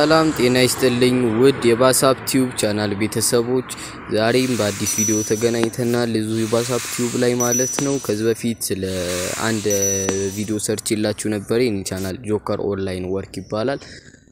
ሰላም ጤና ይስጥልኝ ውድ የባሳፕ ቲዩብ ቻናል ቤተሰቦች፣ ዛሬም በአዲስ ቪዲዮ ተገናኝተናል። እዚሁ የባሳፕ ቲዩብ ላይ ማለት ነው። ከዚህ በፊት ስለ አንድ ቪዲዮ ሰርች የላችሁ ነበር። ይህን ቻናል ጆከር ኦንላይን ወርክ ይባላል።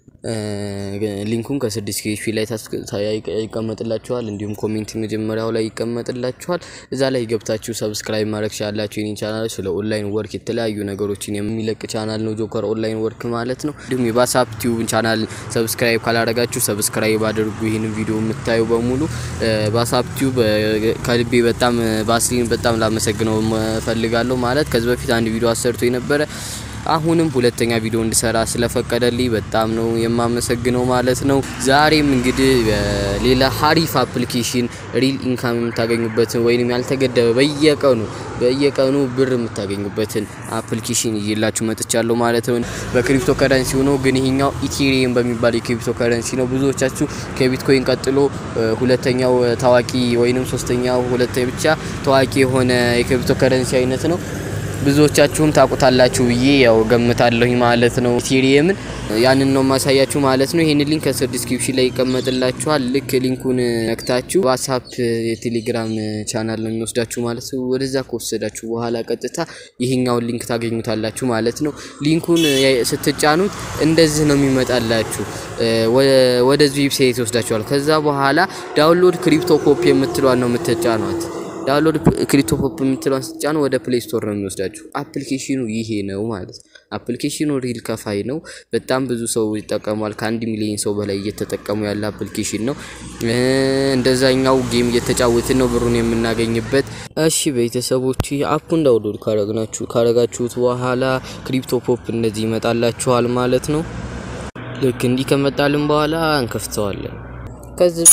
ሊንኩን ከስር ዲስክሪፕሽን ላይ ይቀመጥላችኋል። እንዲሁም ኮሜንት መጀመሪያው ላይ ይቀመጥላችኋል። እዛ ላይ ገብታችሁ ሰብስክራይብ ማድረግ ቻላችሁ። ይህን ቻናል ስለ ኦንላይን ወርክ የተለያዩ ነገሮችን የሚለቅ ቻናል ነው ጆከር ኦንላይን ወርክ ማለት ነው። እንዲሁም የባሳፕ ቲዩብ ቻናል ሰብስክራይብ ካላረጋችሁ ሰብስክራይብ አድርጉ። ይህን ቪዲዮ የምታዩ በሙሉ ባሳፕ ቲዩብ ከልቤ በጣም ባስሊን በጣም ላመሰግነው ፈልጋለሁ። ማለት ከዚህ በፊት አንድ ቪዲዮ አሰርቶ የነበረ አሁንም ሁለተኛ ቪዲዮ እንድሰራ ስለፈቀደልኝ በጣም ነው የማመሰግነው ማለት ነው። ዛሬም እንግዲህ ሌላ ሀሪፍ አፕሊኬሽን ሪል ኢንካም የምታገኙበትን ወይንም ያልተገደበ በየቀኑ በየቀኑ ብር የምታገኙበትን አፕሊኬሽን ይዤላችሁ መጥቻለሁ ማለት ነው። በክሪፕቶ ከረንሲ ሆኖ ግን ይሄኛው ኢቴሪየም በሚባል የክሪፕቶ ከረንሲ ነው። ብዙዎቻችሁ ከቢትኮይን ቀጥሎ ሁለተኛው ታዋቂ ወይንም ሶስተኛው ሁለተኛ ብቻ ታዋቂ የሆነ የክሪፕቶ ከረንሲ አይነት ነው። ብዙዎቻችሁም ታውቁታላችሁ ብዬ ያው ገምታለሁኝ ማለት ነው። ኢቴሪየምን ያንን ነው ማሳያችሁ ማለት ነው። ይሄን ሊንክ ከስር ዲስክሪፕሽን ላይ ይቀመጥላችኋል። ልክ ሊንኩን ነክታችሁ ዋትስአፕ የቴሌግራም ቻናል ነው የሚወስዳችሁ ማለት ነው። ወደዛ ከወሰዳችሁ በኋላ ቀጥታ ይሄኛውን ሊንክ ታገኙታላችሁ ማለት ነው። ሊንኩን ስትጫኑት እንደዚህ ነው የሚመጣላችሁ። ወደዚህ ዌብሳይት ይወስዳችኋል። ከዛ በኋላ ዳውንሎድ ክሪፕቶ ኮፕ የምትሏን ነው የምትጫኗት። ዳውንሎድ ክሪፕቶ ፖፕ የምትለውን ስትጫኑ ወደ ፕሌይ ስቶር ነው የሚወስዳችሁ። አፕሊኬሽኑ ይሄ ነው ማለት ነው። አፕሊኬሽኑ ሪል ከፋይ ነው። በጣም ብዙ ሰው ይጠቀሟል። ከአንድ ሚሊዮን ሰው በላይ እየተጠቀሙ ያለ አፕሊኬሽን ነው። እንደዛኛው ጌም እየተጫወትን ነው ብሩን የምናገኝበት። እሺ ቤተሰቦች አፑን ዳውንሎድ ካረግናችሁ ካረጋችሁት በኋላ ክሪፕቶ ፖፕ እንደዚህ ይመጣላችኋል ማለት ነው። ልክ እንዲህ ከመጣልን በኋላ እንከፍተዋለን። ከዚህ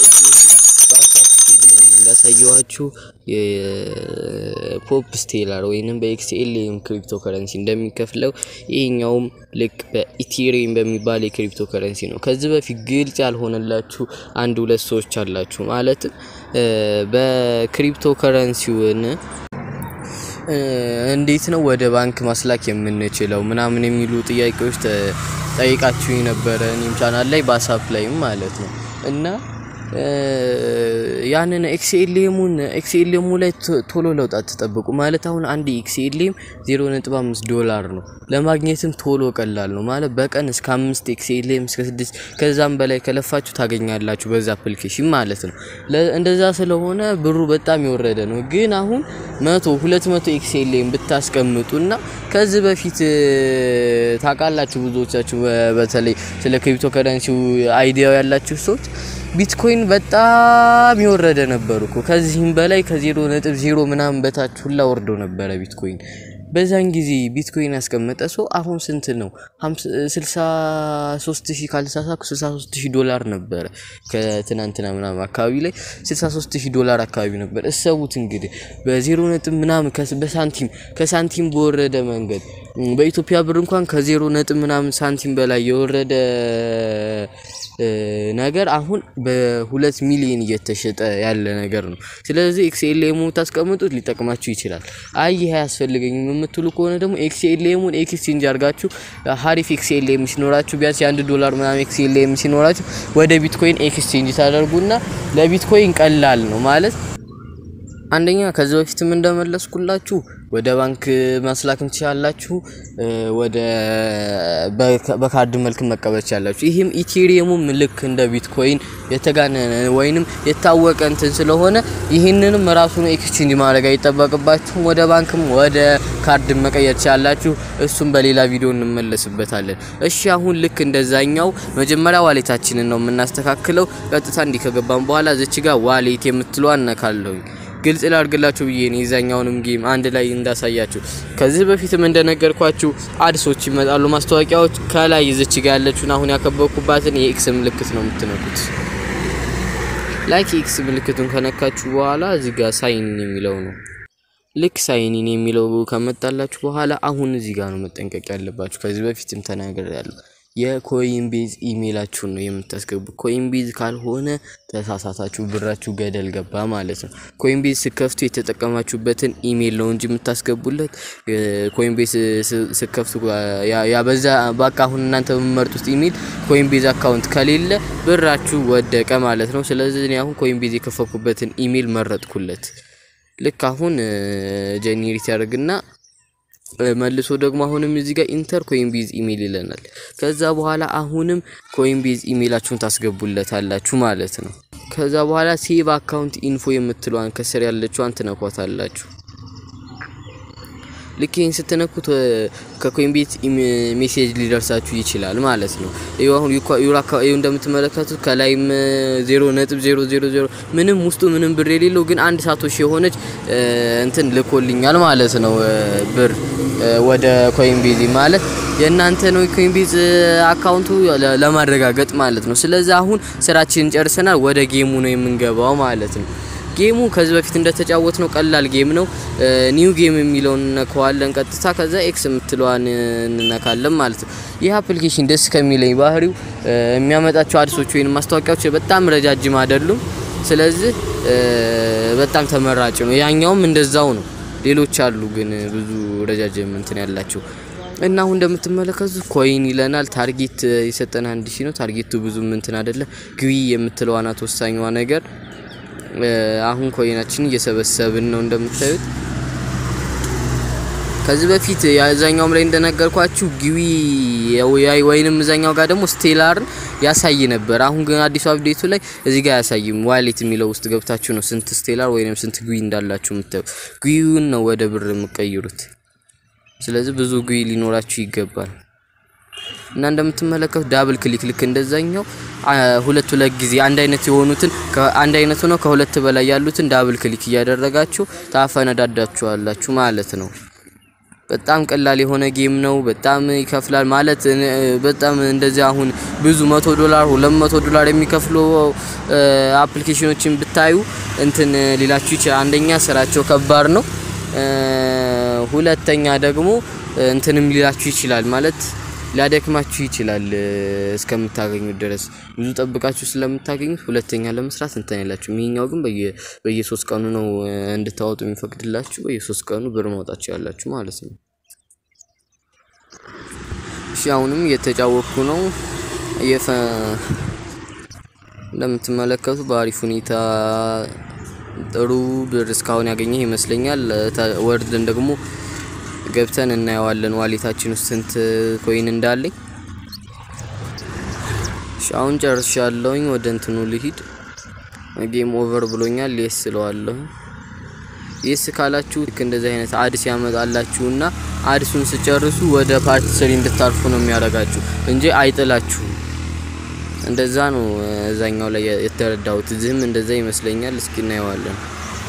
እንዳሳየዋችሁ የፖፕ ስቴላር ወይንም በኤክስኤልኤም ክሪፕቶ ከረንሲ እንደሚከፍለው ይሄኛውም ልክ በኢቴሪየም በሚባል የክሪፕቶ ከረንሲ ነው። ከዚህ በፊት ግልጽ ያልሆነላችሁ አንድ ሁለት ሰዎች አላችሁ። ማለትም በክሪፕቶ ከረንሲውን እንዴት ነው ወደ ባንክ ማስላክ የምንችለው ምናምን የሚሉ ጥያቄዎች ጠይቃችሁ ነበረ። እኔም ቻናል ላይ ባሳፕ ላይም ማለት ነው እና ያንን ኤክስኤልኤሙን ኤክስኤልኤሙ ላይ ቶሎ ለውጥ አትጠብቁ። ማለት አሁን አንድ ኤክስኤልኤም 0.5 ዶላር ነው ለማግኘትም ቶሎ ቀላል ነው ማለት በቀን እስከ 5 ኤክስኤልኤም እስከ 6 ከዛም በላይ ከለፋችሁ ታገኛላችሁ በዛ አፕሊኬሽን ማለት ነው። እንደዛ ስለሆነ ብሩ በጣም የወረደ ነው። ግን አሁን 100 200 ኤክስኤልኤም ብታስቀምጡና ከዚህ በፊት ታውቃላችሁ ብዙዎቻችሁ በተለይ ስለ ክሪፕቶ ከረንሲው አይዲያው ያላችሁ ሰዎች ቢትኮይን በጣም የወረደ ነበር እኮ ከዚህም በላይ ከዜሮ ነጥብ ዜሮ ምናምን በታች ሁላ ወርዶ ነበረ ቢትኮይን። በዛን ጊዜ ቢትኮይን ያስቀመጠ ሰው አሁን ስንት ነው? 63 ሺህ ካልተሳሳኩ 63 ሺህ ዶላር ነበረ ከትናንትና ምናምን አካባቢ ላይ 63 ሺህ ዶላር አካባቢ ነበር። እሰቡት እንግዲህ በዜሮ ነጥብ ምናምን በሳንቲም ከሳንቲም በወረደ መንገድ በኢትዮጵያ ብር እንኳን ከዜሮ ነጥብ ምናምን ሳንቲም በላይ የወረደ ነገር አሁን በሁለት ሚሊዮን እየተሸጠ ያለ ነገር ነው። ስለዚህ ኤክስኤልኤሙ ታስቀምጡት ሊጠቅማችሁ ይችላል። አይ ይሄ አያስፈልገኝም የምትሉ ከሆነ ደግሞ ኤክስኤልኤሙን ኤክስቼንጅ አድርጋችሁ ሀሪፍ ኤክስኤልኤም ሲኖራችሁ ቢያንስ የአንድ ዶላር ምናምን ኤክስኤልኤም ሲኖራችሁ ወደ ቢትኮይን ኤክስቼንጅ ታደርጉና ለቢትኮይን ቀላል ነው ማለት አንደኛ ከዚህ በፊትም እንደመለስኩላችሁ ወደ ባንክ ማስላክም ትችላላችሁ፣ ወደ በካርድ መልክ መቀበል ትችላላችሁ። ይህም ኢቴሪየሙም ልክ እንደ ቢትኮይን የተጋነነ ወይንም የታወቀ እንትን ስለሆነ ይህንንም ራሱን ኤክስቼንጅ ማድረግ አይጠበቅባችሁም። ወደ ባንክም ወደ ካርድ መቀየር ትችላላችሁ። እሱም በሌላ ቪዲዮ እንመለስበታለን። እሺ አሁን ልክ እንደዛኛው መጀመሪያ ዋሌታችንን ነው የምናስተካክለው። ቀጥታ እንዲህ ከገባን በኋላ ዝች ጋር ዋሌት የምትለው አነካለሁኝ ግልጽ ላድርግላችሁ ብዬ ነው የዛኛውንም ጌም አንድ ላይ እንዳሳያችሁ። ከዚህ በፊትም እንደነገርኳችሁ አድሶች ይመጣሉ፣ ማስታወቂያዎች። ከላይ ይዘች ጋር ያለችውን አሁን ያከበብኩባትን የኤክስ ምልክት ነው የምትነኩት። ላይክ ኤክስ ምልክቱን ከነካችሁ በኋላ እዚህ ጋር ሳይን የሚለው ነው። ልክ ሳይኒን የሚለው ከመጣላችሁ በኋላ አሁን እዚህ ጋር ነው መጠንቀቅ ያለባችሁ። ከዚህ በፊትም ተናገር ያለው የኮይንቤዝ ኢሜይላችሁን ነው የምታስገቡ። ኮይንቤዝ ካልሆነ ተሳሳታችሁ፣ ብራችሁ ገደል ገባ ማለት ነው። ኮይንቤዝ ስከፍቱ የተጠቀማችሁበትን ኢሜይል ነው እንጂ የምታስገቡለት ኮይንቤዝ ስከፍቱ ያበዛ በቃ አሁን እናንተ በምመርጡት ኢሜይል ኮይንቤዝ አካውንት ከሌለ ብራችሁ ወደቀ ማለት ነው። ስለዚህ እኔ አሁን ኮይንቤዝ የከፈኩበትን ኢሜይል መረጥኩለት። ልክ አሁን ጀኔሬት ያደርግና መልሶ ደግሞ አሁንም እዚህ ጋር ኢንተር ኮይንቤዝ ኢሜይል ይለናል። ከዛ በኋላ አሁንም ኮይንቤዝ ኢሜይላችሁን ታስገቡለታላችሁ ማለት ነው። ከዛ በኋላ ሴቭ አካውንት ኢንፎ የምትለዋን ከስር ያለችዋን ትነኳታላችሁ። ልክ ይህን ስትነኩት ከኮይንቤዝ ሜሴጅ ሊደርሳችሁ ይችላል ማለት ነው። ይኸው አሁን ይኸው እንደምትመለከቱት ከላይም ዜሮ ነጥብ ዜሮ ዜሮ ዜሮ ምንም ውስጡ ምንም ብር የሌለው ግን አንድ ሳቶሽ የሆነች እንትን ልኮልኛል ማለት ነው። ብር ወደ ኮይንቤዝ ማለት የእናንተ ነው ኮይንቤዝ አካውንቱ ለማረጋገጥ ማለት ነው። ስለዚህ አሁን ስራችንን ጨርሰናል። ወደ ጌሙ ነው የምንገባው ማለት ነው። ጌሙ ከዚህ በፊት እንደተጫወት ነው ቀላል ጌም ነው። ኒው ጌም የሚለውን እነከዋለን ቀጥታ። ከዛ ኤክስ የምትለዋን እንነካለን ማለት ነው። ይህ አፕሊኬሽን ደስ ከሚለኝ ባህሪው የሚያመጣቸው አዲሶች ወይም ማስታወቂያዎች በጣም ረጃጅም አይደሉም። ስለዚህ በጣም ተመራጭ ነው። ያኛውም እንደዛው ነው። ሌሎች አሉ ግን ብዙ ረጃጅም እንትን ያላቸው እና አሁን እንደምትመለከቱት ኮይን ይለናል። ታርጌት የሰጠን አንድ ሺ ነው። ታርጌቱ ብዙም እንትን አይደለም። ግቢ የምትለዋ ናት ወሳኛዋ ነገር አሁን ኮይናችን እየሰበሰብን ነው እንደምታዩት። ከዚህ በፊት የዛኛውም ላይ እንደነገርኳችሁ ግዊ ወይንም እዛኛው ጋር ደግሞ ስቴላርን ያሳይ ነበር። አሁን ግን አዲሱ አፕዴቱ ላይ እዚህ ጋር አያሳይም። ዋሌት የሚለው ውስጥ ገብታችሁ ነው ስንት ስቴላር ወይንም ስንት ግዊ እንዳላችሁ የምታዩ። ግዊውን ነው ወደ ብር የምቀይሩት። ስለዚህ ብዙ ግዊ ሊኖራችሁ ይገባል። እና እንደምትመለከቱ ዳብል ክሊክ ልክ እንደዛኛው ሁለት ሁለት ጊዜ አንድ አይነት የሆኑትን አንድ አይነት ሆነው ከሁለት በላይ ያሉትን ዳብል ክሊክ እያደረጋችሁ ታፈነዳዳችኋላችሁ ማለት ነው። በጣም ቀላል የሆነ ጌም ነው። በጣም ይከፍላል ማለት በጣም እንደዚህ አሁን ብዙ መቶ ዶላር ሁለት መቶ ዶላር የሚከፍሉ አፕሊኬሽኖችን ብታዩ እንትን ሊላችሁ ይችላል። አንደኛ ስራቸው ከባድ ነው። ሁለተኛ ደግሞ እንትንም ሊላችሁ ይችላል ማለት ሊያደክማችሁ ይችላል እስከምታገኙት ድረስ ብዙ ጠብቃችሁ ስለምታገኙት ሁለተኛ ለመስራት እንትን ያላችሁ። ይሄኛው ግን በየሶስት ቀኑ ነው እንድታወጡ የሚፈቅድላችሁ። በየሶስት ቀኑ ብር ማውጣችሁ ያላችሁ ማለት ነው። እሺ አሁንም እየተጫወኩ ነው። እንደምትመለከቱ በአሪፍ ሁኔታ ጥሩ ብር እስካሁን ያገኘ ይመስለኛል። ወርድን ደግሞ ገብተን እናየዋለን ዋሌታችን ውስጥ ስንት ኮይን እንዳለኝ። እሺ አሁን ጨርሻለሁኝ። ወደ እንትኑ ልሂድ። ጌም ኦቨር ብሎኛል። የስ ስለዋለሁ። የስ ካላችሁ ልክ እንደዚህ አይነት አድስ ያመጣላችሁና አድሱን ስጨርሱ ወደ ፓርት ስሪ እንድታርፉ ነው የሚያደርጋችሁ እንጂ አይጥላችሁም። እንደዛ ነው እዛኛው ላይ የተረዳሁት። እዚህም እንደዛ ይመስለኛል። እስኪ እናየዋለን።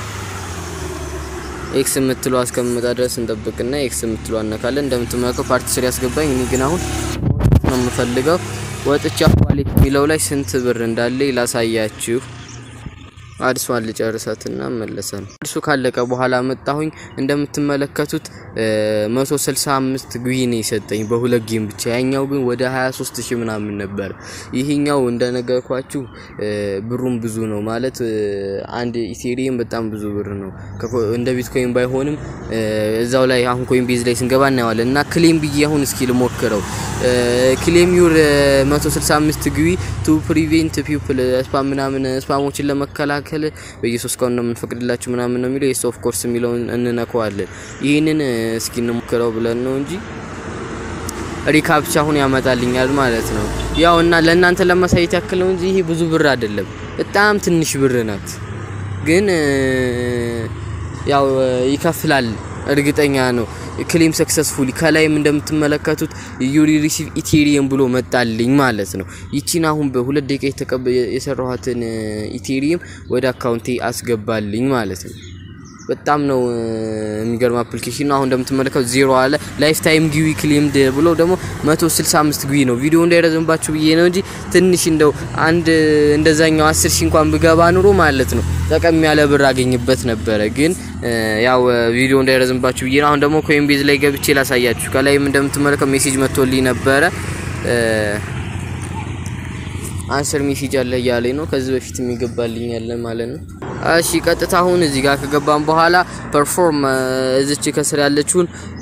ኤክስ የምትሉ እስከምመጣ ድረስ እንጠብቅና ኤክስ የምትሉ አነካለን። እንደምትመለከው ፓርቲ ስር ያስገባኝ። እኔ ግን አሁን ነው የምፈልገው ወጥቻ ዋሌት የሚለው ላይ ስንት ብር እንዳለ ላሳያችሁ። አዲሷን ልጨርሳትና መለሰን። አዲሱ ካለቀ በኋላ መጣሁኝ። እንደምትመለከቱት 165 ግዊ ነው የሰጠኝ በሁለት ጌም ብቻ። ያኛው ግን ወደ 23 ሺህ ምናምን ነበር። ይሄኛው እንደነገርኳችሁ ብሩም ብዙ ነው ማለት አንድ ኢቴሪየም በጣም ብዙ ብር ነው። እንደ ቢትኮይን ባይሆንም እዛው ላይ አሁን ኮይን ቤዝ ላይ ስንገባ እናየዋለን። እና ክሌም ብዬ አሁን እስኪ ልሞክረው። ክሌም ዩር 165 ግዊ ቱ ፕሪቬንት ፒፕል ስፓም ምናምን ስፓሞችን ለመከላከል በየሶስት ቀኑ ነው የምንፈቅድላችሁ ምናምን ነው የሚለው። የስ ኦፍ ኮርስ የሚለውን እንነከዋለን። ይህንን እስኪ እንሞክረው ብለን ነው እንጂ ሪካፕቻ አሁን ያመጣልኛል ማለት ነው። ያው እና ለእናንተ ለማሳየት ያክል ነው እንጂ ይሄ ብዙ ብር አይደለም፣ በጣም ትንሽ ብር ናት። ግን ያው ይከፍላል፣ እርግጠኛ ነው። ክሌም ሰክሰስፉሊ ከላይም እንደምትመለከቱት ዩሪ ሪሲቭ ኢቴሪየም ብሎ መጣልኝ ማለት ነው። ይቺን አሁን በሁለት ደቂቃ የሰራኋትን ኢቴሪየም ወደ አካውንቴ አስገባልኝ ማለት ነው። በጣም ነው የሚገርም አፕሊኬሽን ነው። አሁን እንደምትመለከቱ ዜሮ አለ ላይፍ ታይም ጊዊ ክሌምድ ብሎ ደግሞ 165 ጊዊ ነው። ቪዲዮ እንዳይረዝምባችሁ ብዬ ነው እንጂ ትንሽ እንደው አንድ እንደዛኛው 10 ሺህ እንኳን ብገባ ኑሮ ማለት ነው ጠቀም ያለ ብር አገኝበት ነበረ። ግን ያው ቪዲዮ እንዳይረዝምባችሁ ብዬ ነው። አሁን ደግሞ ኮይን ቤዝ ላይ ገብቼ ላሳያችሁ። ከላይም እንደምትመለከቱ ሜሴጅ መጥቶልኝ ነበረ አንሰር ሜሴጅ አለ እያለኝ ነው። ከዚህ በፊት የሚገባልኝ ያለ ማለት ነው። እሺ ቀጥታ አሁን እዚህ ጋር ከገባን በኋላ ፐርፎርም እዚች ከስር ያለችውን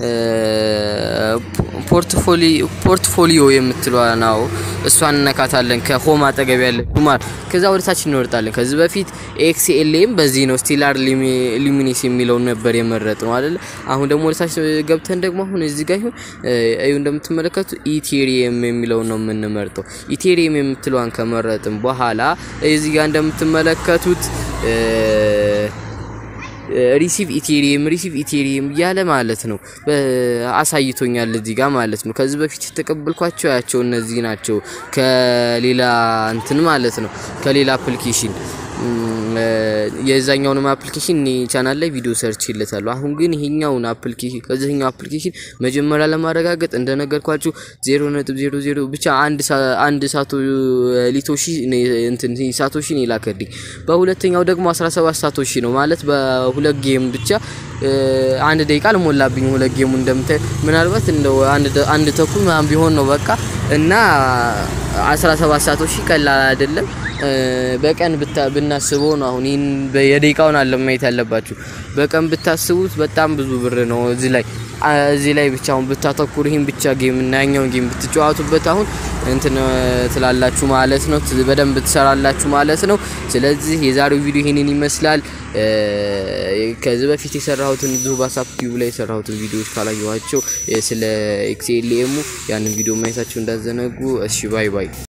ፖርትፎሊዮ የምትለዋ ነው። እሷን እነካታለን ከሆም አጠገብ ያለችው ማለት ከዛ ወደ ታች እንወርጣለን። ከዚህ በፊት ኤክስኤልኤም በዚህ ነው ስቴላር ሉሚኒስ የሚለውን ነበር የመረጥ ነው አይደለ? አሁን ደግሞ ወደ ታች ገብተን ደግሞ አሁን እዚህ ጋር ይሁን እዩ እንደምትመለከቱ ኢቴሪየም የሚለውን ነው የምንመርጠው። ኢቴሪየም የምትለዋን ከመረጥን በኋላ እዚህ ጋር እንደምትመለከቱት ሪሲቭ ኢቴሪየም ሪሲቭ ኢቴሪየም እያለ ማለት ነው አሳይቶኛል እዚህ ጋር ማለት ነው። ከዚህ በፊት የተቀበልኳቸው ያቸው እነዚህ ናቸው። ከሌላ እንትን ማለት ነው ከሌላ አፕሊኬሽን የዛኛውንም አፕሊኬሽን እኔ ቻናል ላይ ቪዲዮ ሰርች ይለታለሁ። አሁን ግን ይሄኛውን አፕሊኬሽን ከዚህኛው አፕሊኬሽን መጀመሪያ ለማረጋገጥ እንደነገርኳችሁ 0.00 ብቻ አንድ አንድ ሳቶ ሊቶሺ እንትን ሳቶሺ ነው የላከልኝ። በሁለተኛው ደግሞ 17 ሳቶሺ ነው ማለት በሁለት ጌም ብቻ አንድ ደቂቃ አልሞላብኝ። ሁለት ጌሙ እንደምታይ ምናልባት እንደው አንድ አንድ ተኩል ምናምን ቢሆን ነው በቃ እና 17 ሳቶሺ ቀላል አይደለም። በቀን ብናስበው ነው አሁን ይህን የደቂቃውን አለ ማየት ያለባችሁ። በቀን ብታስቡት በጣም ብዙ ብር ነው። እዚህ ላይ እዚህ ላይ ብቻ አሁን ብታተኩሩ ይህን ብቻ ጌም እና ያኛውን ጌም ብትጫወቱበት አሁን እንትን ትላላችሁ ማለት ነው። በደንብ ትሰራላችሁ ማለት ነው። ስለዚህ የዛሬው ቪዲዮ ይሄንን ይመስላል። ከዚህ በፊት የሰራሁትን ብዙ ባሳፕ ቲዩብ ላይ የሰራሁትን ቪዲዮዎች ካላየኋቸው ስለ ኤክስኤልኤሙ ያንን ቪዲዮ ማየታችሁ እንዳዘነጉ። እሺ ባይ ባይ።